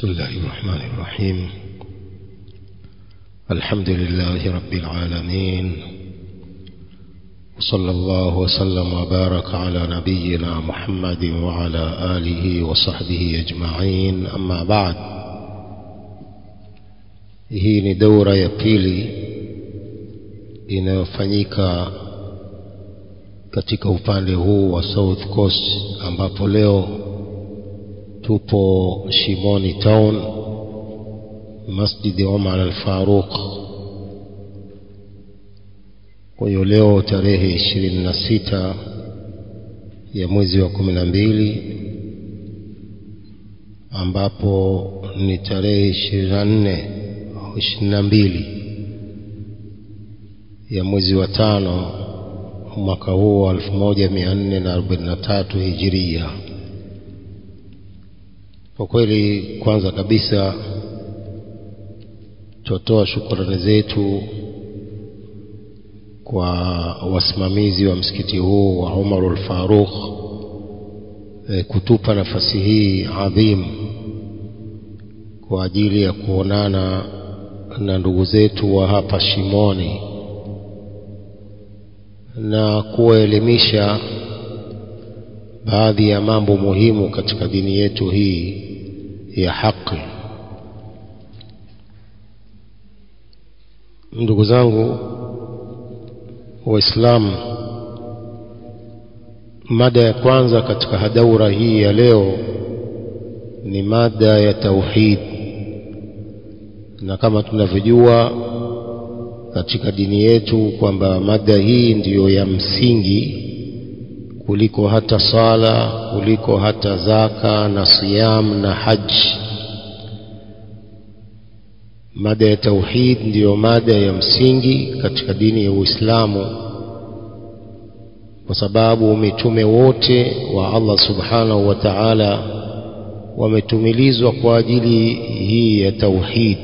بسم الله الرحمن الرحيم الحمد لله رب العالمين وصلى الله وسلم وبارك على نبينا محمد وعلى آله وصحبه أجمعين أما بعد hii ni daura ya pili inayofanyika katika upande huu wa South Coast ambapo leo tupo Shimoni Town Masjid Omar Al-Faruq kwa hiyo leo tarehe ishirini na sita ya mwezi wa kumi na mbili ambapo ni tarehe ishirini na nne au ishirini na mbili ya mwezi wa tano mwaka huu wa elfu moja mia nne na arobaini na tatu hijiria kwa kweli kwanza kabisa tutoa shukrani zetu kwa wasimamizi wa msikiti huu wa Umarul Faruq e, kutupa nafasi hii adhim kwa ajili ya kuonana na ndugu zetu wa hapa Shimoni na kuwaelimisha baadhi ya mambo muhimu katika dini yetu hii ya haki. Ndugu zangu Waislamu, mada ya kwanza katika hadaura hii ya leo ni mada ya tauhid, na kama tunavyojua katika dini yetu kwamba mada hii ndiyo ya msingi kuliko hata sala, kuliko hata zaka na siyam na haji. Mada ya tauhid ndiyo mada ya msingi katika dini ya Uislamu, kwa sababu mitume wote wa Allah subhanahu wa ta'ala wametumilizwa kwa ajili hii ya tauhid.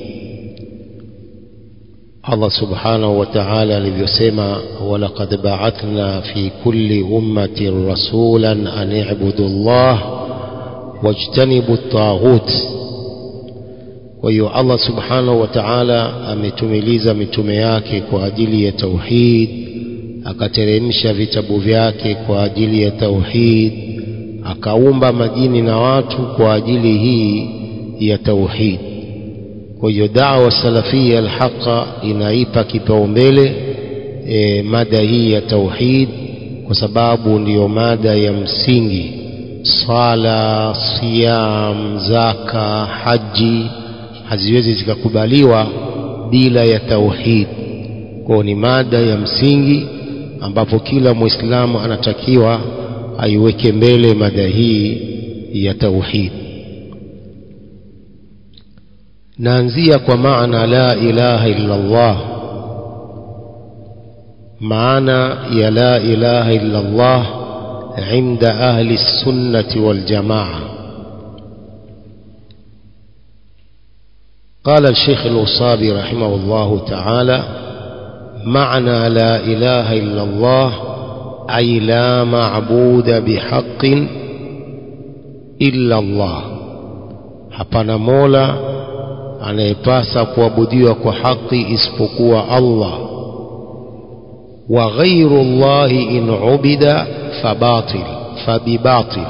Allah subhanahu wa ta'ala alivyosema, walaqad ba'athna fi kulli ummatin rasulan an i'budu Allah wajtanibu at-taghut. Kwa hiyo Allah subhanahu wa ta'ala ametumiliza mitume yake kwa ajili ya tauhid, akateremsha vitabu vyake kwa ajili ya tauhid, akaumba majini na watu kwa ajili hii ya tauhid. Kwa hiyo dawa salafia alhaqa inaipa kipaumbele e, mada hii ya tauhid kwa sababu ndiyo mada ya msingi. Sala, siyam, zaka, haji haziwezi zikakubaliwa bila ya tauhid. Kwa ni mada ya msingi ambapo kila Muislamu anatakiwa aiweke mbele mada hii ya tauhid. naanzia kwa maana la ilaha illa Allah maana ya la ilaha illa Allah inda ahli sunnati wal jamaa قال الشيخ الوصابي رحمه الله تعالى معنى لا إله إلا الله أي لا معبود بحق إلا الله hapana mola anayepasa kuabudiwa kwa haki isipokuwa Allah wa ghairu llahi in ubida fabatil fabibatil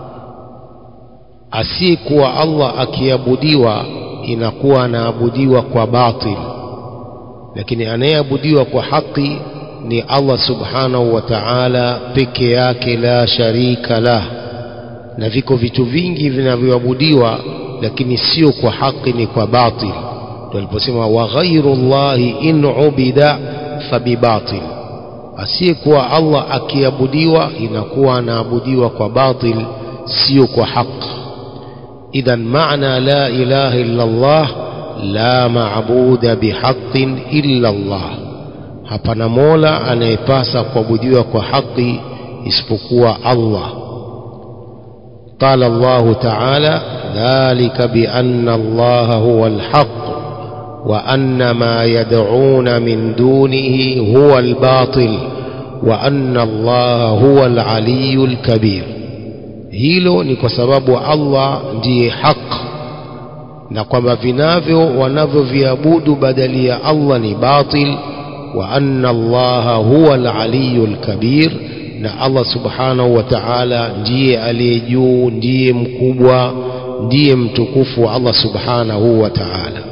asiyekuwa Allah akiabudiwa inakuwa anaabudiwa kwa batil lakini anayeabudiwa kwa haki ni Allah subhanahu wa ta'ala peke yake la sharika lah na viko vitu vingi vinavyoabudiwa lakini sio kwa haki ni kwa batil ndio aliposema wa ghairu llahi in ubida fabibatil asiyekuwa Allah akiabudiwa inakuwa anaabudiwa kwa batil sio kwa haki idhan maana la ilaha illa Allah la maabuda bihaqqin illa Allah hapana mola anayepasa kuabudiwa kwa haki isipokuwa Allah قال الله تعالى ذلك بأن الله هو الحق وأن ما يدعون من دونه هو الباطل وأن الله هو العلي الكبير hilo ni kwa sababu Allah ndiye haq na kwamba vinavyo wanavyoviabudu badali ya Allah ni batil wa anna allaha huwa al-aliyu al-kabir na Allah subhanahu wa ta'ala ndiye aliye juu ndiye mkubwa ndiye mtukufu Allah subhanahu wa ta'ala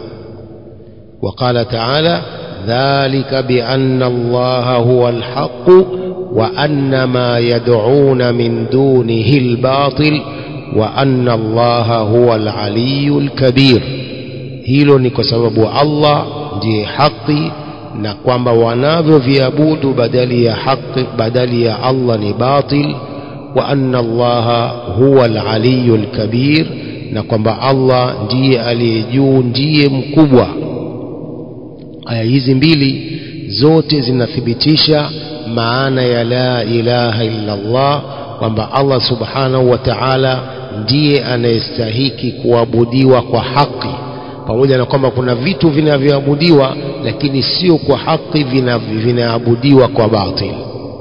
وقال تعالى ذلك بأن الله هو الحق وأن ما يدعون من دونه الباطل وأن الله هو العلي الكبير hilo ni kwa sababu Allah ndiye haki na kwamba wanavyoviabudu badali ya haki badali ya Allah ni batil wa anna Allah huwa al-aliyyu al-kabir na kwamba Allah ndiye aliye juu ndiye mkubwa aya hizi mbili zote zinathibitisha maana ya la ilaha illa Allah kwamba Allah subhanahu wa ta'ala ndiye anayestahiki kuabudiwa kwa haki pamoja na kwamba kuna vitu vinavyoabudiwa lakini sio kwa haki vinaabudiwa kwa batil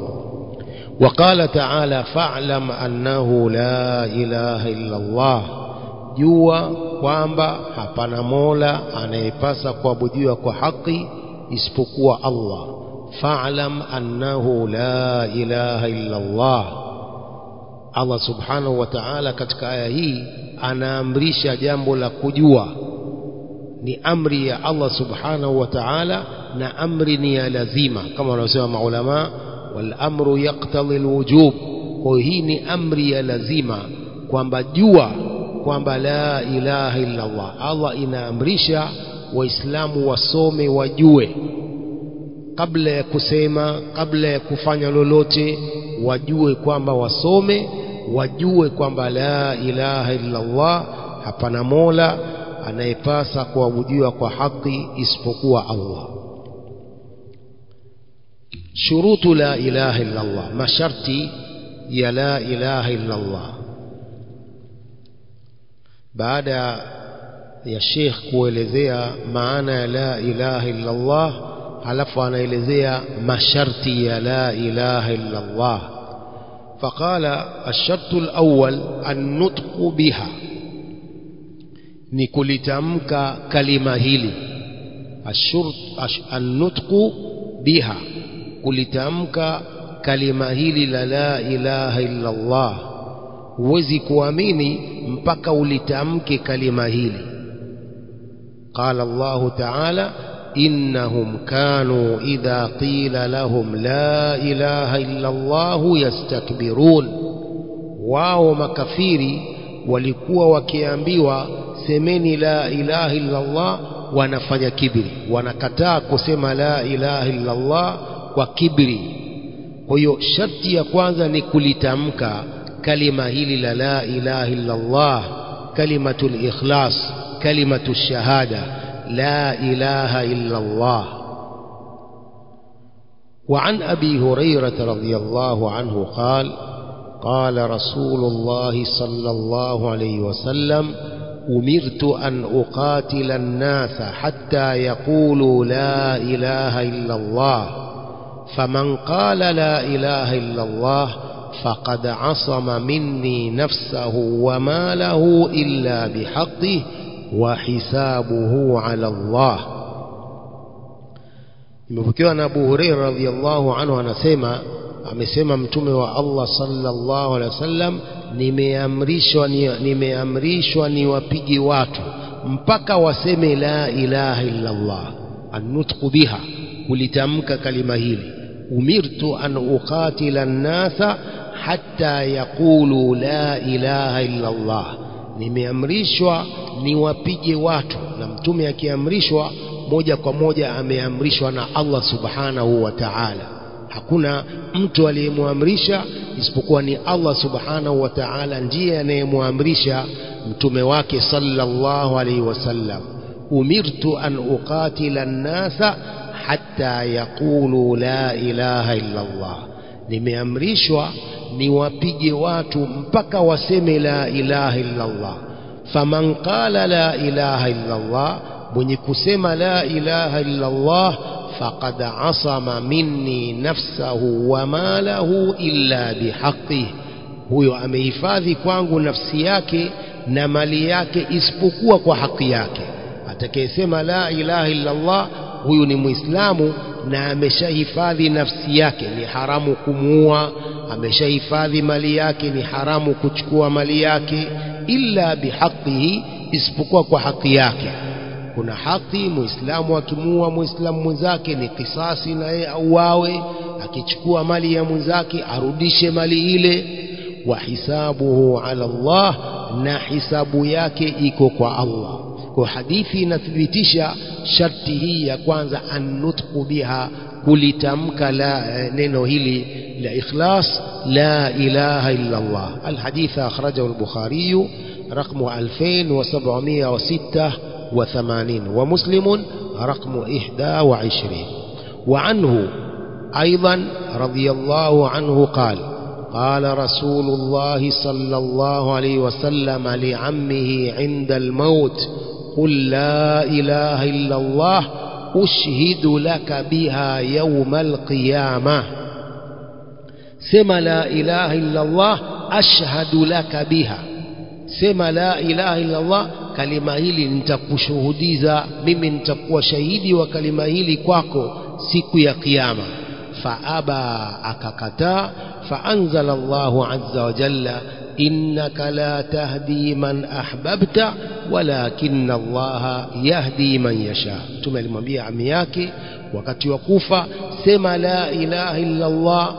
وقال تعالى فاعلم أنه لا إله إلا الله jua kwamba hapana mola anayepasa kuabudiwa kwa haki isipokuwa Allah fa'lam annahu la ilaha illa Allah Allah subhanahu wa ta'ala katika aya hii anaamrisha jambo la kujua ni amri ya Allah subhanahu wa ta'ala na amri ni ya lazima kama wanaosema maulama wal amru yaqtadi alwujub kwa hii ni amri ya lazima kwamba jua kwamba la ilaha illa Allah Allah inaamrisha waislamu wasome wajue kabla ya kusema kabla ya kufanya lolote wajue kwamba wasome wajue kwamba la ilaha illa Allah hapana mola anayepasa kuabudiwa kwa haki isipokuwa Allah shurutu la ilaha illa Allah masharti ya la ilaha illa Allah baada ya Sheikh kuelezea maana ya la ilaha illa Allah halafu anaelezea masharti ya la ilaha illa Allah فقال الشرط الأول النطق بها ni kulitamka kalima hili ashurt ash, annutqu biha kulitamka kalima hili la la ilaha illa Allah huwezi kuamini mpaka ulitamke kalima hili قال الله تعالى إنهم كانوا إذا قيل لهم لا إله إلا الله يستكبرون wao makafiri walikuwa wakiambiwa semeni la ilaha illa Allah wanafanya kibri wanakataa kusema la ilaha illa Allah kwa kibri kwa hiyo sharti ya kwanza ni kulitamka kalima hili la la ilaha illa Allah kalimatul ikhlas kalimatu shahada la ilaha illa Allah وعن أبي هريرة رضي الله عنه قال قال رسول الله صلى الله عليه وسلم أمرت أن أقاتل الناس حتى يقولوا لا إله إلا الله فمن قال لا إله إلا الله فقد عصم مني نفسه وماله إلا بحقه وحسابه على الله imepokewa na Abu Hurairah radhiyallahu anhu anasema amesema mtume wa Allah sallallahu alaihi wasallam nimeamrishwa nimeamrishwa niwapige watu mpaka waseme la ilaha illa Allah annutqu biha kulitamka kalima hili umirtu an uqatila an-nasa hatta yaqulu la ilaha illa Allah nimeamrishwa niwapige watu na mtume akiamrishwa moja kwa moja ameamrishwa na Allah subhanahu wa ta'ala hakuna mtu aliyemwamrisha isipokuwa ni Allah subhanahu wa ta'ala ndiye anayemwamrisha mtume wake sallallahu alaihi wasallam umirtu an uqatila an-nasa hatta yaqulu la ilaha illa Allah nimeamrishwa niwapige watu mpaka waseme la ilaha illa Allah faman qala la ilaha illa Allah mwenye kusema la ilaha illa Allah faqad asama minni nafsahu wa malahu illa bihaqqih huyo amehifadhi kwangu nafsi yake na mali yake isipokuwa kwa haki yake atakayesema la ilaha illa Allah huyu ni muislamu na ameshahifadhi nafsi yake ni haramu kumuua ameshahifadhi mali yake ni haramu kuchukua mali yake illa bihaqihi isipokuwa kwa haki yake kuna haki muislamu akimuua muislamu mwenzake ni kisasi na yeye auawe akichukua mali ya mwenzake arudishe mali ile wa hisabuhu ala Allah na hisabu yake iko kwa Allah kwa hadithi inathibitisha sharti hii ya kwanza annutqu biha kulitamka la neno hili la ikhlas la ilaha illa Allah alhadith akhrajahu al-Bukhari رقم 2786 ومسلم رقم 21 وعنه أيضا رضي الله عنه قال قال رسول الله صلى الله عليه وسلم لعمه عند الموت قل لا إله إلا الله أشهد لك بها يوم القيامة سما لا إله إلا الله أشهد لك بها sema la ilaha illa Allah kalima hili nitakushuhudiza mimi nitakuwa shahidi wa kalima hili kwako siku ya kiyama faaba akakataa faanzala Allahu azza wa jalla innaka la tahdi man ahbabta walakinna Allah yahdi man yasha mtume alimwambia ami yake wakati wa kufa sema la ilaha illa Allah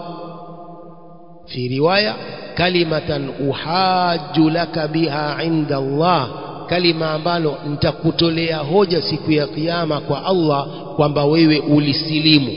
fi riwaya kalimatan uhaju laka biha inda Allah kalima ambalo nitakutolea hoja siku ya kiyama kwa Allah kwamba wewe ulisilimu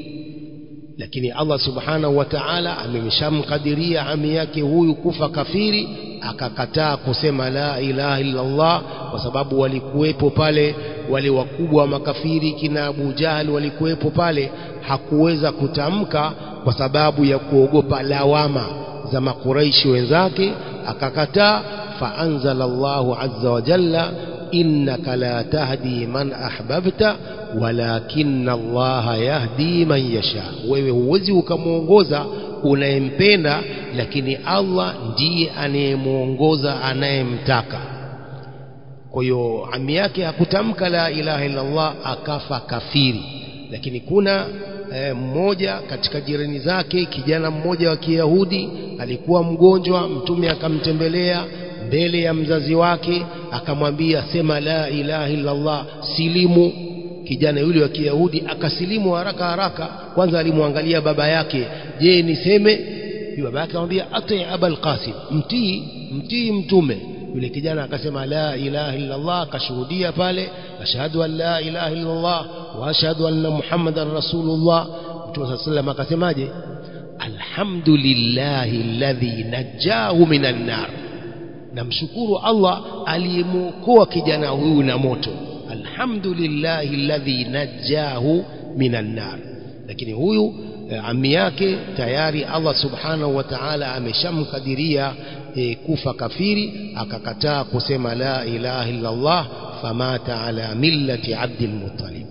lakini Allah subhanahu wa ta'ala amemshamkadiria ami yake huyu kufa kafiri akakataa kusema la ilaha illa Allah kwa sababu walikuwepo pale wale wakubwa wa makafiri kina Abu Jahal walikuwepo pale hakuweza kutamka kwa sababu ya kuogopa lawama za makuraishi wenzake akakataa faanzala Allahu azza wa jalla innaka la tahdi man ahbabta walakinna Allaha yahdi man yasha wewe huwezi ukamwongoza unayempenda lakini Allah ndiye anayemwongoza anayemtaka kwa hiyo ami yake hakutamka la ilaha illa Allah akafa kafiri lakini kuna e, mmoja katika jirani zake kijana mmoja wa Kiyahudi alikuwa mgonjwa mtume akamtembelea mbele ya mzazi wake akamwambia sema la ilaha illa Allah silimu kijana yule wa Kiyahudi akasilimu haraka haraka kwanza alimwangalia baba yake je niseme yule baba yake akamwambia ati abul qasim mtii mtii mtume yule kijana akasema la ilaha illa Allah akashuhudia pale ashhadu an la ilaha illa Allah wa ashhadu anna muhammadan rasulullah mtume sallam akasemaje alhamdulillahi alladhi najahu minan nar namshukuru Allah aliyemuokoa kijana huyu na moto alhamdulillahi alladhi najahu minan nar lakini huyu ami yake tayari Allah subhanahu wa ta'ala ameshamkadiria e, kufa kafiri akakataa kusema la ilaha illa Allah famata ala millati Abdul Muttalib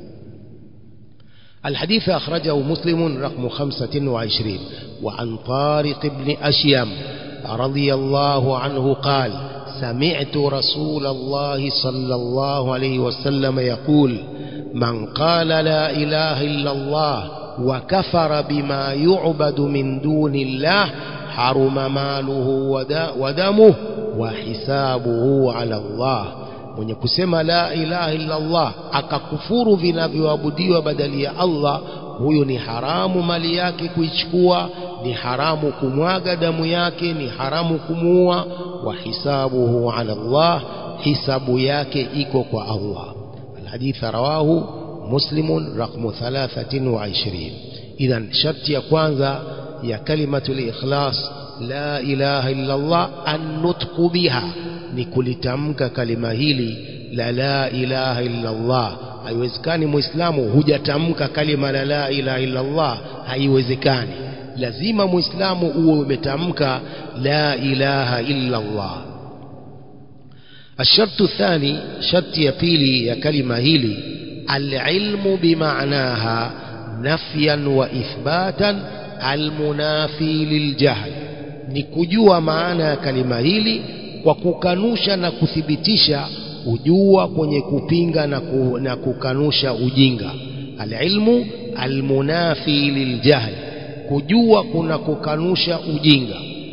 الحديث أخرجه مسلم رقم خمسة وعشرين وعن طارق بن أشيم رضي الله عنه قال سمعت رسول الله صلى الله عليه وسلم يقول من قال لا إله إلا الله وكفر بما يعبد من دون الله حرم ماله ودمه وحسابه على الله mwenye kusema la ilaha illa Allah akakufuru vinavyoabudiwa badali ya Allah huyo ni haramu mali yake kuichukua ni haramu kumwaga damu yake ni haramu kumuua wa hisabuhu ala Allah hisabu yake iko kwa Allah الحديث رواه مسلم رقم 23 إذا شرط ya kwanza ya kalimatul ikhlas la ilaha illa Allah an-nutqu biha ni kulitamka kalima hili la la ilaha illa Allah haiwezekani muislamu hujatamka kalima la la ilaha illa Allah haiwezekani lazima muislamu uwe umetamka la ilaha illa Allah الشرط الثاني شرط يبيلي يا كلمة هيلي العلم بمعناها نفيا وإثباتا المنافي للجهل ni kujua maana ya kalima hili kwa kukanusha na kuthibitisha kujua kwenye kupinga na, ku, na kukanusha ujinga alilmu almunafi liljahl kujua kuna kukanusha ujinga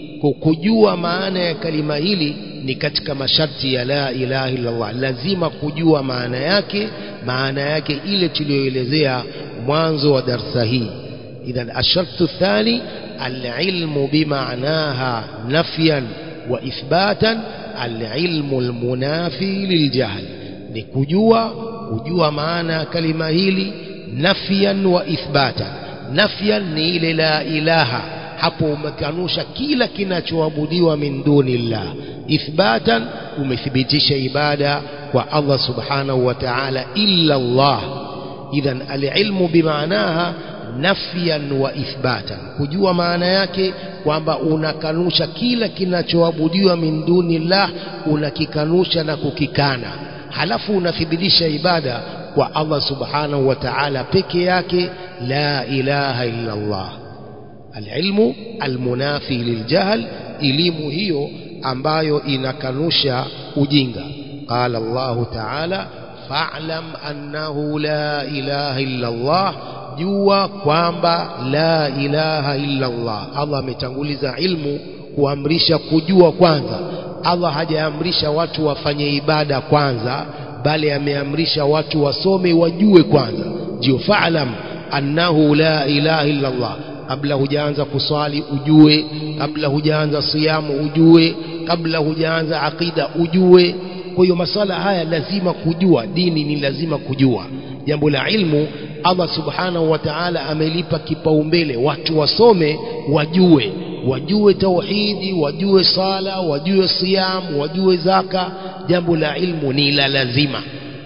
kujua maana ya kalima hili ni katika masharti ya la ilaha illallah lazima kujua maana yake maana yake ile tuliyoelezea mwanzo wa darsa hii idhan ashartu thani alilmu bimaanaha nafyan wa ithbatan alilmu almunafi liljahl ni kujua kujua maana ya kalima hili nafyan wa ithbatan nafyan ni ile la ilaha hapo umekanusha kila kinachoabudiwa min dunillah ithbatan umethibitisha ibada kwa Allah subhanahu wa ta'ala illa Allah idhan alilmu bimaanaha nafyan wa ithbatan kujua maana yake kwamba unakanusha kila kinachoabudiwa min dunillah unakikanusha na kukikana halafu unathibitisha ibada kwa Allah subhanahu wa ta'ala peke yake la ilaha illa Allah alilmu almunafi liljahl elimu hiyo ambayo inakanusha ujinga qala Allah ta'ala fa'lam annahu la ilaha illa Allah jua kwamba la ilaha illa Allah Allah ametanguliza ilmu kuamrisha kujua kwanza Allah hajaamrisha watu wafanye ibada kwanza bali ameamrisha watu wasome wajue kwanza ndio fa'lam annahu la ilaha illa Allah kabla hujaanza kuswali ujue kabla hujaanza siyamu ujue kabla hujaanza akida ujue kwa hiyo masala haya lazima kujua dini ni lazima kujua jambo la ilmu Allah subhanahu wa ta'ala amelipa kipaumbele watu wasome wajue wajue tauhidi wajue sala wajue siyam wajue zaka jambo la ilmu ni la lazima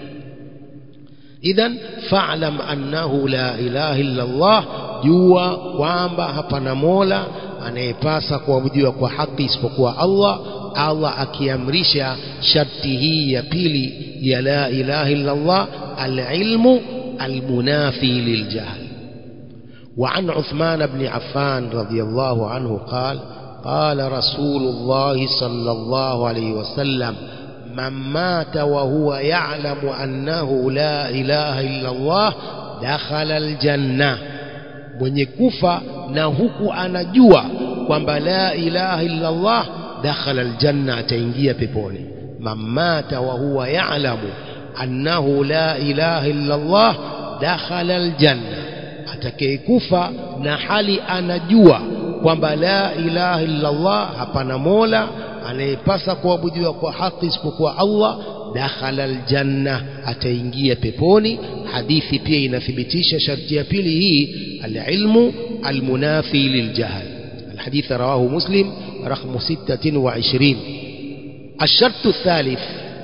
idhan fa'lam annahu la ilaha illa Allah jua kwamba hapana mola anayepasa kuabudiwa kwa haki isipokuwa Allah Allah akiamrisha sharti hii ya pili ya la ilaha illa Allah alilmu almunafi liljahl وعن عثمان بن عفان رضي الله عنه قال قال رسول الله صلى الله عليه وسلم من مات وهو يعلم أنه لا إله إلا الله دخل الجنة mwenye kufa na huku anajua kwamba la ilaha illa Allah dakhala aljanna ataingia peponi mamata wa huwa ya'lamu annahu la ilaha illa Allah dakhala aljanna atakayekufa na hali anajua kwamba la ilaha illa Allah hapana mola anayepasa kuabudiwa kwa haki isipokuwa Allah dakhala aljanna ataingia peponi hadithi pia inathibitisha sharti ya pili hii alilmu almunafi liljahl الحديث رواه مسلم رقم ستة وعشرين الشرط الثالث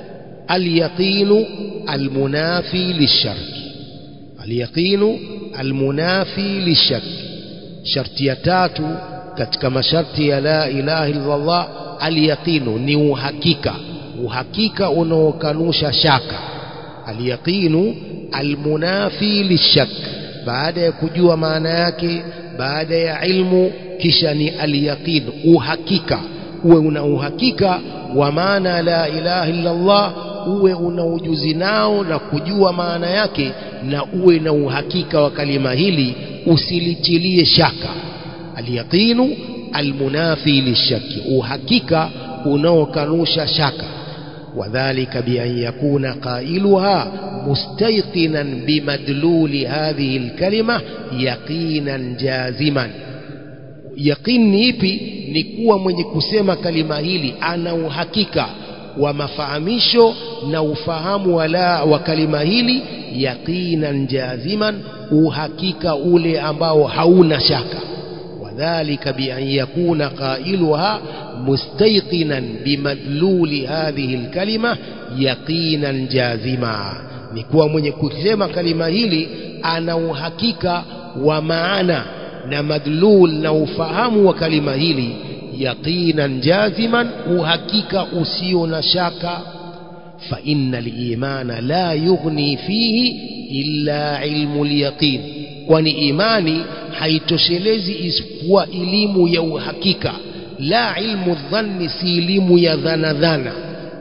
اليقين المنافي للشرك اليقين المنافي للشك شرط يتاتو katika masharti ya la ilaha illallah alyaqinu ni uhakika uhakika unaokanusha shaka alyaqinu almunafi lishak baada ya kujua maana yake baada ya ilmu kisha ni alyaqin uhakika uwe una uhakika wa maana la ilaha illallah uwe una ujuzi nao na kujua maana yake na uwe na uhakika wa kalima hili usilitilie shaka alyaqinu almunafi lishaki uhakika unaokanusha shaka وذلك بأن يكون قائلها مستيقنا بمدلول هذه الكلمة يقينا جازما يقين ipi ni kuwa mwenye kusema kalima hili ana uhakika wa mafahamisho na ufahamu wala wa kalima hili yaqinan jaziman uhakika ule ambao hauna shaka wadhalika bi an yakuna qailuha mustayqinan bimadluli hadhihi alkalima yaqinan jazima ni kuwa mwenye kusema kalima hili ana uhakika wa maana na madlul na ufahamu wa kalima hili yaqinan jaziman uhakika usio na shaka fa inna al-imana la yughni fihi illa ilmu al-yaqin kwani imani haitoshelezi isipokuwa elimu ya uhakika la ilmu dhanni si elimu ya dhana dhana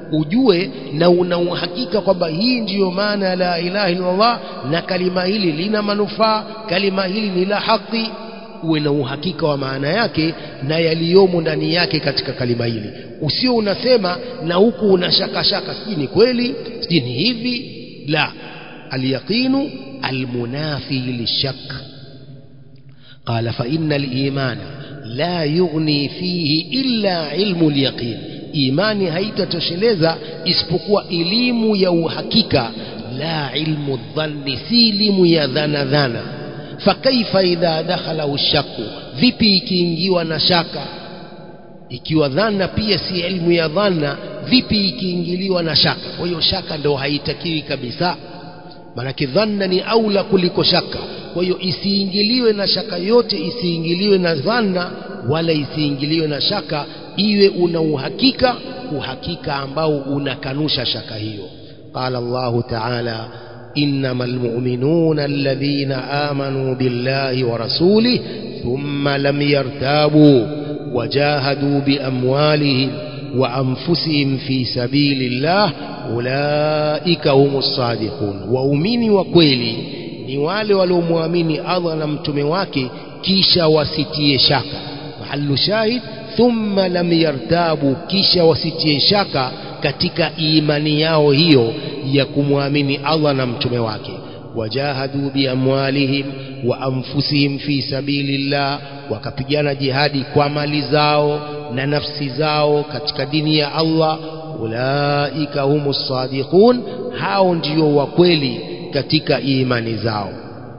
ujue na una uhakika kwamba hii ndiyo maana ya la ilaha illallah na kalima hili lina manufaa kalima hili ni la haki uwe na uhakika wa maana yake na yaliyomo ndani yake katika kalima hili usio unasema na huku una shaka shaka sijui ni kweli sijui ni hivi la alyaqinu almunafi lishak قال فإن الإيمان لا يغني فيه إلا علم اليقين imani haitatosheleza isipokuwa elimu ya uhakika la ilmu dhanni si elimu ya dhana dhana fakaifa idha dakhalahu shakku vipi ikiingiwa na shaka ikiwa dhana pia si elimu ya dhana vipi ikiingiliwa na shaka kwa hiyo shaka ndo haitakiwi kabisa maanake dhanna ni aula kuliko shaka kwa hiyo isiingiliwe na shaka yote isiingiliwe na dhanna wala isiingiliwe na shaka iwe una uhakika uhakika ambao unakanusha shaka hiyo qala Allah ta'ala إنما المؤمنون الذين آمنوا بالله ورسوله ثم لم يرتابوا وجاهدوا بأموالهم وأنفسهم في سبيل الله أولئك هم الصادقون وأمين وكويلي ni wale waliomwamini Allah na mtume wake kisha wasitie shaka mahallu shahid thumma lam yartabu kisha wasitie shaka katika imani yao hiyo ya kumwamini Allah na mtume wake wajahadu biamwalihim wa anfusihim fi sabilillah wakapigana jihadi kwa mali zao na nafsi zao katika dini ya Allah ulaika humus sadiqun hao ndio wa kweli katika imani zao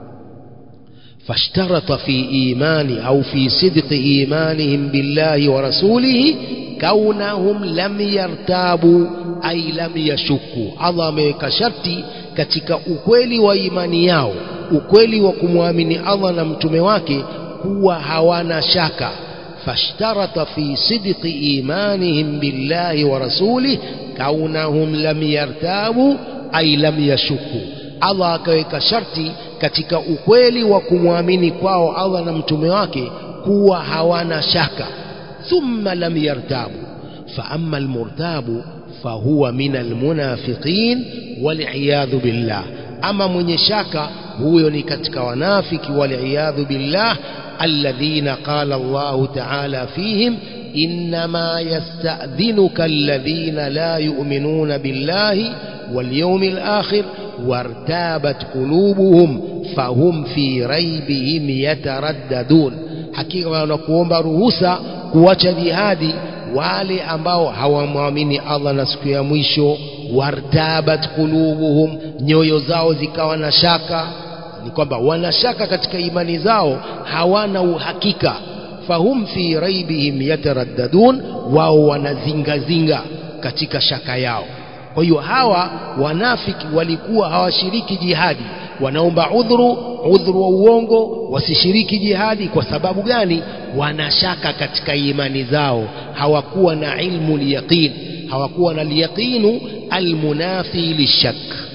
فاشترط في إيمان أو في صدق إيمانهم بالله ورسوله كونهم لم يرتابوا أي لم يشكوا الله ameweka sharti katika ukweli wa imani yao ukweli wa kumwamini Allah na mtume wake kuwa hawana shaka فاشترط في صدق إيمانهم بالله ورسوله كونهم لم يرتابوا أي لم يشكوا Allah akaweka sharti katika ukweli wa kumwamini kwao Allah na mtume wake kuwa hawana shaka thumma lam yartabu fa amma almurtabu fahuwa min almunafiqin waliyadhu billah ama mwenye shaka huyo ni katika wanafiki waliyadhu billah alladhina qala Allah ta'ala fihim إنما يستأذنك الذين لا يؤمنون بالله واليوم الآخر وارتابت قلوبهم فهم في ريبهم يترددون hakika wanakuomba ruhusa kuacha jihadi wale ambao hawamwamini Allah na siku ya mwisho wartabat qulubuhum nyoyo zao zikawa na shaka ni kwamba wana shaka katika imani zao hawana uhakika fahum fi raibihim yataraddadun wao wanazingazinga katika shaka yao kwa hiyo hawa wanafiki walikuwa hawashiriki jihadi wanaomba udhuru udhuru wa uongo wasishiriki jihadi kwa sababu gani wanashaka katika imani zao hawakuwa na ilmu liyaqin hawakuwa na liyaqinu almunafi lishak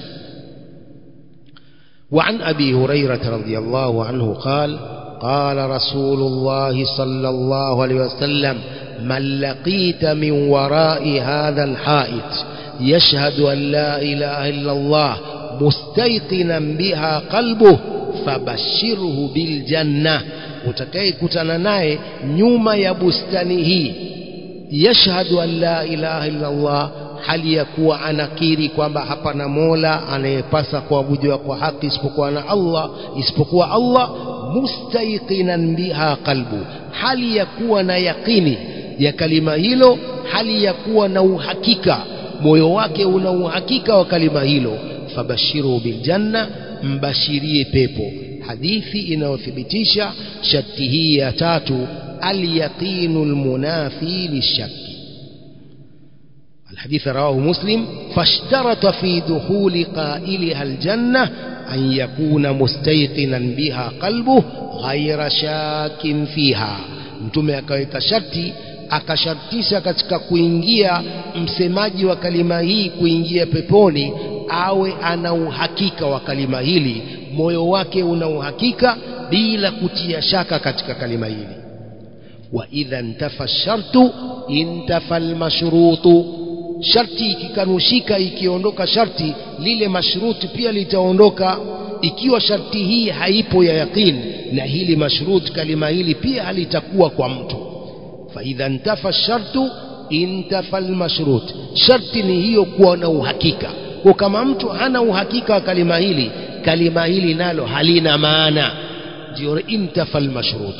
وعن أبي هريرة رضي الله عنه قال قال رسول الله صلى الله عليه وسلم من لقيت من وراء هذا الحائط يشهد أن لا إله إلا الله مستيقنا بها قلبه فبشره بالجنة utakayekutana naye nyuma ya bustani hii yashhadu an la ilaha illa Allah hali ya kuwa anakiri kwamba hapana mola anayepasa kuabudiwa kwa haki isipokuwa na Allah isipokuwa Allah mustaiqinan biha qalbu hali ya kuwa na yaqini ya kalima hilo hali ya kuwa na uhakika moyo wake una uhakika wa kalima hilo fabashiru biljanna mbashirie pepo hadithi inayothibitisha sharti hii ya tatu alyaqinu almunafi lishaki الحديث رواه مسلم فاشترط في دخول قائلها الجنة أن يكون مستيقنا بها قلبه غير شاك فيها mtume akaweka sharti akashartisha katika kuingia msemaji wa kalima hii kuingia peponi awe ana uhakika wa kalima hili moyo wake una uhakika bila kutia shaka katika kalima hili wa idha ntafa shartu intafa almashrutu sharti ikikanushika ikiondoka sharti lile mashruti pia litaondoka ikiwa sharti hii haipo ya yaqin na hili mashrut kalima hili pia halitakuwa kwa mtu faidha ntafa shartu intafa almashrut sharti ni hiyo kuwa na uhakika kwa kama mtu hana uhakika wa kalima hili kalima hili nalo halina maana ndio intafa almashrut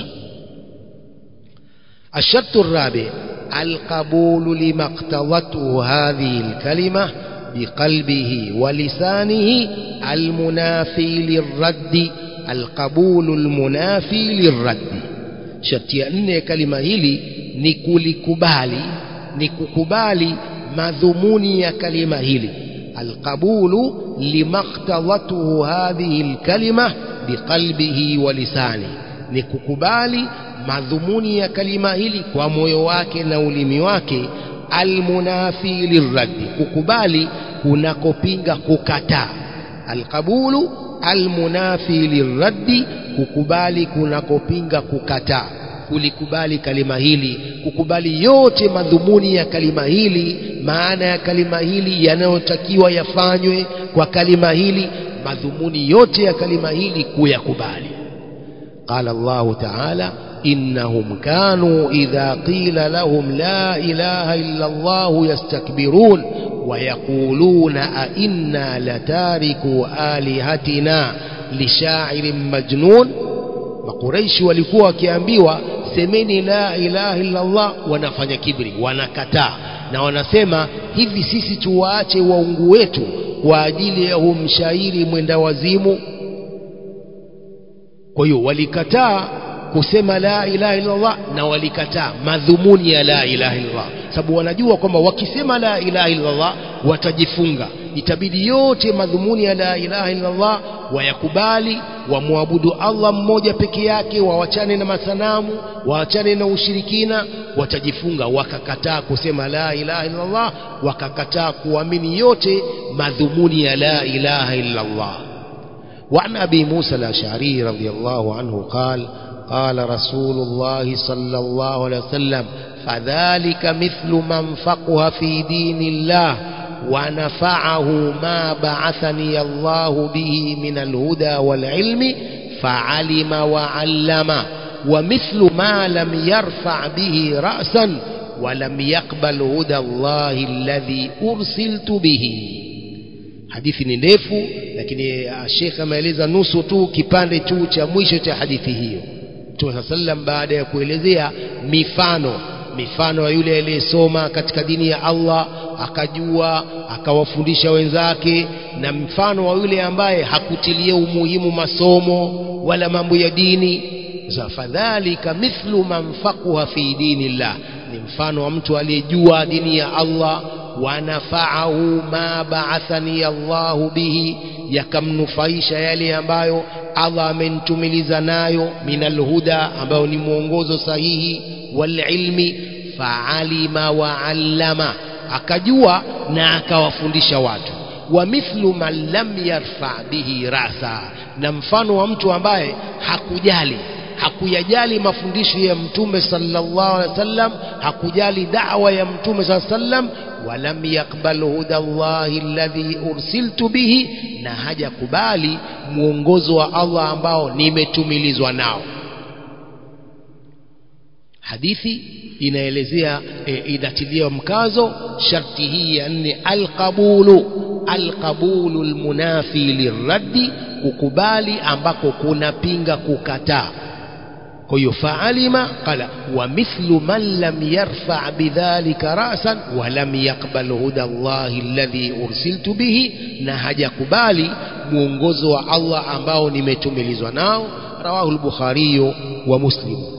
الشرط الرابع القبول لما اقتضته هذه الكلمة بقلبه ولسانه المنافي للرد القبول المنافي للرد sharti ya nne ya kalima hili ni kulikubali ni kukubali madhumuni ya kalima hili alqabulu limaktadhatuhu hadhihi lkalima biqalbihi wa lisani ni kukubali madhumuni ya kalima hili kwa moyo wake na ulimi wake almunafi lirraddi kukubali kunakopinga kukataa alqabulu almunafi lirraddi kukubali kunakopinga kukataa kulikubali kalima hili kukubali yote madhumuni ya kalima hili maana ya kalima hili yanayotakiwa yafanywe kwa kalima hili madhumuni yote ya kalima hili kuyakubali قال الله تعالى إنهم كانوا إذا قيل لهم لا إله إلا الله يستكبرون ويقولون أئنا لتاركوا آلهتنا لشاعر مجنون makuraishi walikuwa wakiambiwa semeni la ilaha illa Allah wanafanya kibri wanakataa na wanasema hivi sisi tuwaache waungu wetu kwa ajili ya humshairi mwenda wazimu kwa hiyo walikataa kusema la ilaha illa Allah na walikataa madhumuni ya la ilaha illa Allah sababu wanajua kwamba wakisema la ilaha illa Allah watajifunga itabidi yote madhumuni ya la ilaha illa Allah wayakubali wamwabudu Allah mmoja peke yake wawachane na masanamu waachane na ushirikina watajifunga wakakataa kusema la ilaha illa Allah wakakataa kuamini yote madhumuni ya la ilaha illa Allah وعن أبي موسى الأشعري رضي الله عنه قال قال رسول الله صلى الله عليه وسلم فذلك مثل من فقه في دين الله ونفعه ما بعثني الله به من الهدى والعلم فعلم وعلم ومثل ما لم يرفع به رأسا ولم يقبل هدى الله الذي أرسلت به hadithi ni ndefu lakini shekhe ameeleza nusu tu kipande tu cha mwisho cha hadithi hiyo mtume saa sallam baada ya kuelezea mifano mifano ya yule aliyesoma katika dini ya Allah akajua akawafundisha wenzake na mfano wa yule ambaye hakutilia umuhimu masomo wala mambo ya dini fadhalika mithlu man faquha fi dinillah ni mfano wa mtu aliyejua dini ya Allah wanafaahu ma ba'athani Allahu bihi yakamnufaisha yale ambayo Allah amenitumiliza nayo minal huda ambayo ni mwongozo sahihi wal ilmi fa'alima wa 'allama akajua na akawafundisha watu wa mithlu man lam yarfa bihi rasa na mfano wa mtu ambaye hakujali hakuyajali mafundisho ya mtume sallallahu alaihi wasallam hakujali da'wa ya mtume sallallahu alaihi wasallam walam yakbal huda Allahi alladhi ursiltu bihi na hajakubali mwongozo wa Allah ambao nimetumilizwa nao hadithi inaelezea e, inatilia mkazo sharti hii ya nne alqabulu alqabulu almunafi lirraddi kukubali ambako kunapinga kukataa kwa hiyo faalima qala wa mithlu man lam yarfa bidhalika rasan wa lam yaqbal huda Allahi alladhi ursiltu bihi na hajakubali mwongozo wa Allah ambao nimetumilizwa nao rawahu al-Bukhari wa Muslim